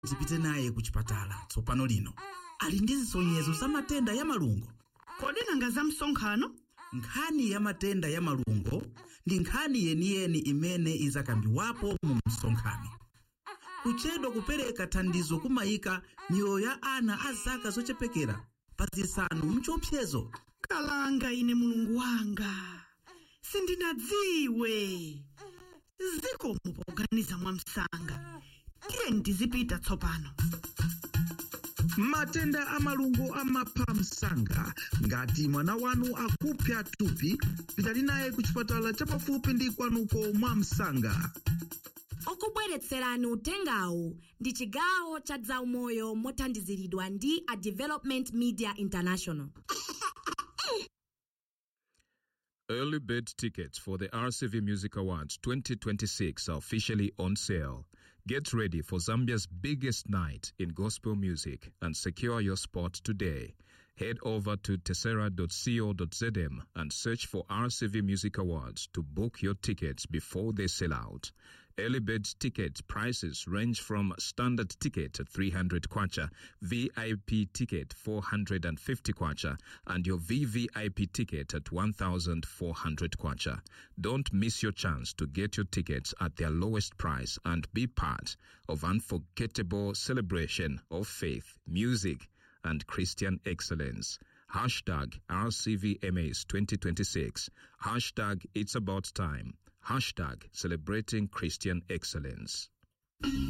tipite naye ku chipatala tsopano lino ali ndi zisonyezo za matenda ya malungo kodi nanga za msonkhano nkhani ya matenda ya malungo ndi nkhani yeniyeni imene izakambiwapo mu msonkhano kuchedwa kupereka thandizo kumayika miyoyo ya ana a zaka zochepekera pa zisanu mchiopsezo kalanga ine mulungu wanga sindinadziwe zikomo poganiza mwamsanga tiye ndizipita tsopano matenda a malungo amapha msanga ngati mwana wanu akupsa thupi pitani naye ku chipatala chapafupi ndi kwanuko mwa msanga okubweretserani uthengawu ndi chigawo cha zaumoyo mothandiziridwa ndi a development media international Early bird tickets for the RCV Music Awards 2026 are officially on sale. Get ready for Zambia's biggest night in gospel music and secure your spot today. Head over to tessera.co.zm and search for RCV Music Awards to book your tickets before they sell out. Early bird ticket prices range from standard ticket at 300 kwacha, VIP ticket 450 kwacha, and your VVIP ticket at 1400 kwacha. Don't miss your chance to get your tickets at their lowest price and be part of unforgettable celebration of faith, music, and Christian excellence. Hashtag RCVMAs 2026. Hashtag It's About Time. Hashtag Celebrating Christian Excellence.